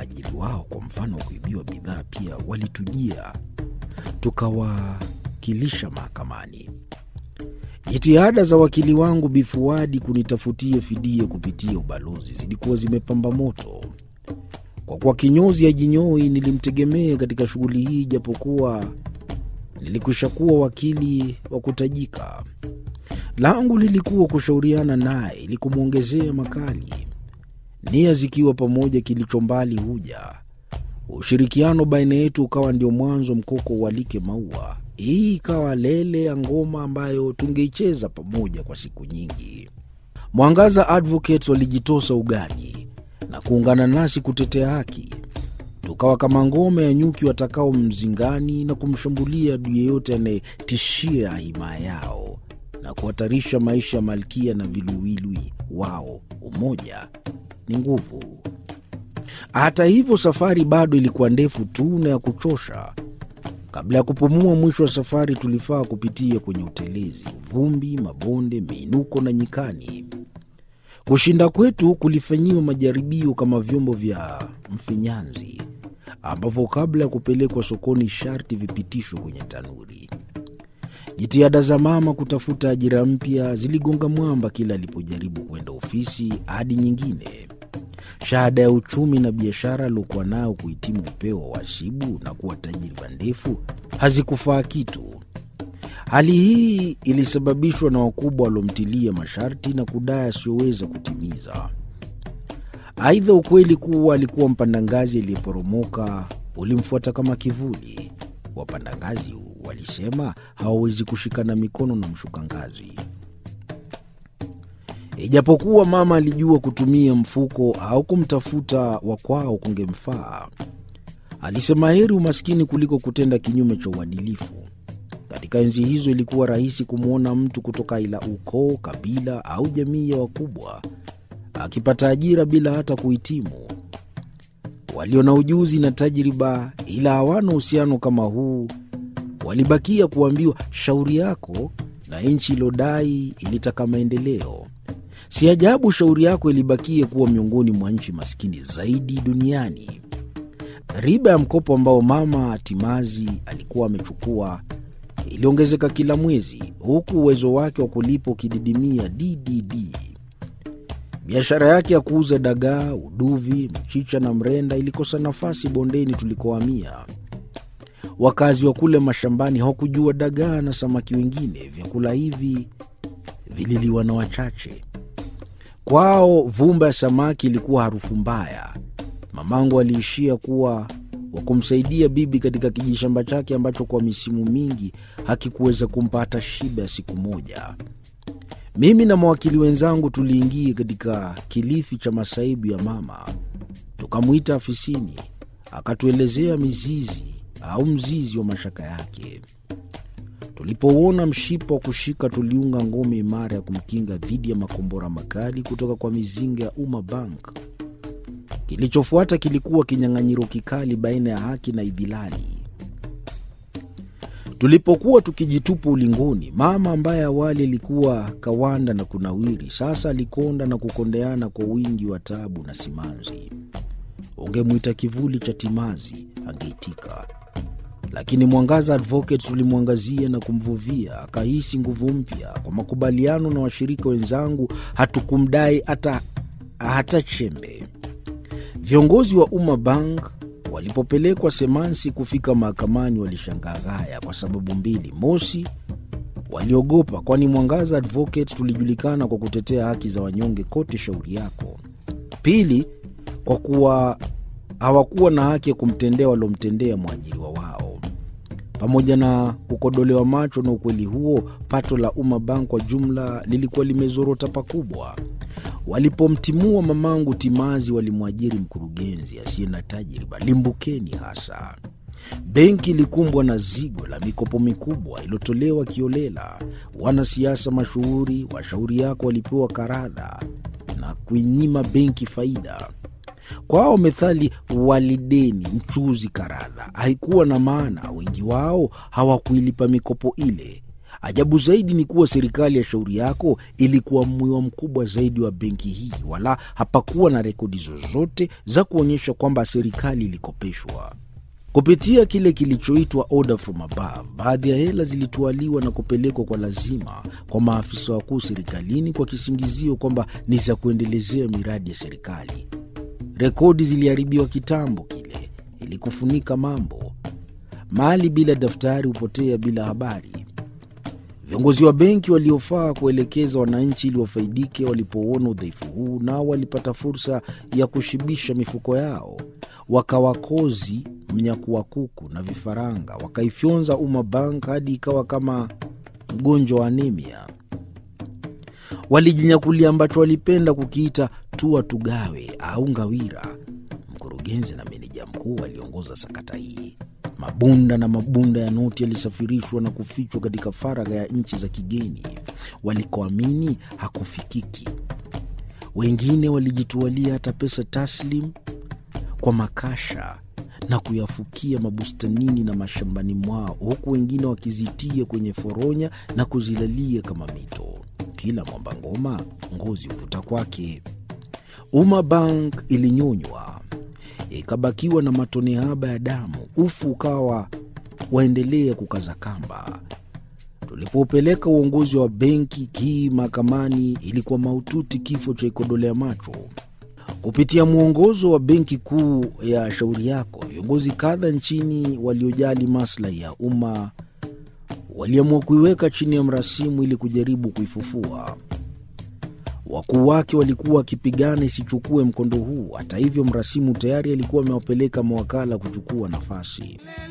waajiri wao, kwa mfano kuibiwa bidhaa, pia walitujia tukawakilisha mahakamani. Jitihada za wakili wangu Bifuadi kunitafutia fidia kupitia ubalozi zilikuwa zimepamba moto. Kwa kuwa kinyozi hajinyoi, nilimtegemea katika shughuli hii, japokuwa nilikwisha kuwa wakili wa kutajika. Langu lilikuwa kushauriana naye ili kumwongezea makali, nia zikiwa pamoja, kilicho mbali huja. Ushirikiano baina yetu ukawa ndio mwanzo mkoko ualike maua. Hii ikawa lele ya ngoma ambayo tungeicheza pamoja kwa siku nyingi. Mwangaza Advocates walijitosa ugani na kuungana nasi kutetea haki. Tukawa kama ngome ya nyuki watakao mzingani na kumshambulia adui yeyote anayetishia himaya yao na kuhatarisha maisha ya malkia na viluwilwi wao. Umoja ni nguvu. Hata hivyo, safari bado ilikuwa ndefu tu na ya kuchosha. Kabla ya kupumua mwisho wa safari, tulifaa kupitia kwenye utelezi, vumbi, mabonde, miinuko na nyikani. Kushinda kwetu kulifanyiwa majaribio kama vyombo vya mfinyanzi ambavyo kabla ya kupelekwa sokoni sharti vipitishwe kwenye tanuri. Jitihada za mama kutafuta ajira mpya ziligonga mwamba kila alipojaribu kwenda ofisi hadi nyingine. Shahada ya uchumi na biashara aliokuwa nayo kuhitimu upeo wa wasibu na kuwa tajriba ndefu hazikufaa kitu. Hali hii ilisababishwa na wakubwa waliomtilia masharti na kudai asiyoweza kutimiza. Aidha, ukweli kuwa alikuwa mpanda ngazi aliyeporomoka ulimfuata kama kivuli. Wapanda ngazi walisema hawawezi kushikana mikono na mshuka ngazi. Ijapokuwa mama alijua kutumia mfuko au kumtafuta wa kwao kungemfaa, alisema heri umaskini kuliko kutenda kinyume cha uadilifu. Katika enzi hizo ilikuwa rahisi kumwona mtu kutoka ila ukoo, kabila au jamii ya wakubwa akipata ajira bila hata kuhitimu. Walio na ujuzi na tajriba ila hawana uhusiano kama huu walibakia kuambiwa shauri yako, na nchi ilodai ilitaka maendeleo. Si ajabu shauri yako ilibakia kuwa miongoni mwa nchi maskini zaidi duniani. Riba ya mkopo ambao mama Timazi alikuwa amechukua iliongezeka kila mwezi, huku uwezo wake wa kulipa ukididimia ddd. Biashara yake ya kuuza dagaa, uduvi, mchicha na mrenda ilikosa nafasi bondeni tulikohamia. Wakazi wa kule mashambani hawakujua dagaa na samaki wengine. Vyakula hivi vililiwa na wachache. Kwao vumba ya samaki ilikuwa harufu mbaya. Mamangu aliishia kuwa wa kumsaidia bibi katika kijishamba chake ambacho kwa misimu mingi hakikuweza kumpa hata shiba ya siku moja. Mimi na mawakili wenzangu tuliingia katika kilifi cha masaibu ya mama, tukamwita afisini, akatuelezea mizizi au mzizi wa mashaka yake. Tulipouona mshipa wa kushika, tuliunga ngome imara ya kumkinga dhidi ya makombora makali kutoka kwa mizinga ya Umma Bank. Kilichofuata kilikuwa kinyang'anyiro kikali baina ya haki na idhilali. Tulipokuwa tukijitupa ulingoni, mama ambaye awali alikuwa kawanda na kunawiri, sasa alikonda na kukondeana kwa wingi wa taabu na simanzi. Ungemwita kivuli cha timazi, angeitika lakini Mwangaza Advocates tulimwangazia na kumvuvia, akahisi nguvu mpya. Kwa makubaliano na washirika wenzangu, hatukumdai hata, hata chembe. Viongozi wa Umma Bank walipopelekwa Semansi kufika mahakamani walishangaa ghaya kwa sababu mbili. Mosi, waliogopa, kwani Mwangaza Advocates tulijulikana kwa kutetea haki za wanyonge kote shauri yako. Pili, kwa kuwa hawakuwa na haki ya kumtendea waliomtendea mwajiriwa wao. Pamoja na kukodolewa macho na ukweli huo, pato la Umma Bank kwa jumla lilikuwa limezorota pakubwa. Walipomtimua mamangu Timazi, walimwajiri mkurugenzi asiye na tajriba limbukeni hasa. Benki ilikumbwa na zigo la mikopo mikubwa iliyotolewa kiolela. Wanasiasa mashuhuri, washauri yako walipewa karadha na kuinyima benki faida. Kwao methali walideni mchuzi karadha haikuwa na maana. Wengi wao hawakuilipa mikopo ile. Ajabu zaidi ni kuwa serikali ya shauri yako ilikuwa mwiwa mkubwa zaidi wa benki hii, wala hapakuwa na rekodi zozote za kuonyesha kwamba serikali ilikopeshwa. Kupitia kile kilichoitwa order from above, baadhi ya hela zilitwaliwa na kupelekwa kwa lazima kwa maafisa wakuu serikalini kwa kisingizio kwamba ni za kuendelezea miradi ya serikali. Rekodi ziliharibiwa kitambo kile ili kufunika mambo. Mali bila daftari hupotea bila habari. Viongozi wa benki waliofaa kuelekeza wananchi ili wafaidike walipouona udhaifu huu, nao walipata fursa ya kushibisha mifuko yao, wakawakozi mnyakuwa kuku na vifaranga, wakaifyonza Umma Bank hadi ikawa kama mgonjwa wa anemia. Walijinyakulia ambacho walipenda kukiita tua tugawe au ngawira. Mkurugenzi na meneja mkuu waliongoza sakata hii. Mabunda na mabunda ya noti yalisafirishwa na kufichwa katika faragha ya nchi za kigeni walikoamini hakufikiki. Wengine walijitualia hata pesa taslim kwa makasha na kuyafukia mabustanini na mashambani mwao, huku wengine wakizitia kwenye foronya na kuzilalia kama mito. Kila mwamba ngoma ngozi huvuta kwake. Umma Bank ilinyonywa ikabakiwa na matone haba ya damu, ufu ukawa waendelea kukaza kamba. Tulipopeleka uongozi wa benki hii mahakamani, ilikuwa mahututi, kifo cha ikodolea macho. Kupitia mwongozo wa benki kuu ya shauri yako, viongozi kadha nchini waliojali maslahi ya umma waliamua kuiweka chini ya mrasimu ili kujaribu kuifufua. Wakuu wake walikuwa wakipigana isichukue mkondo huu. Hata hivyo, mrasimu tayari alikuwa amewapeleka mawakala kuchukua nafasi.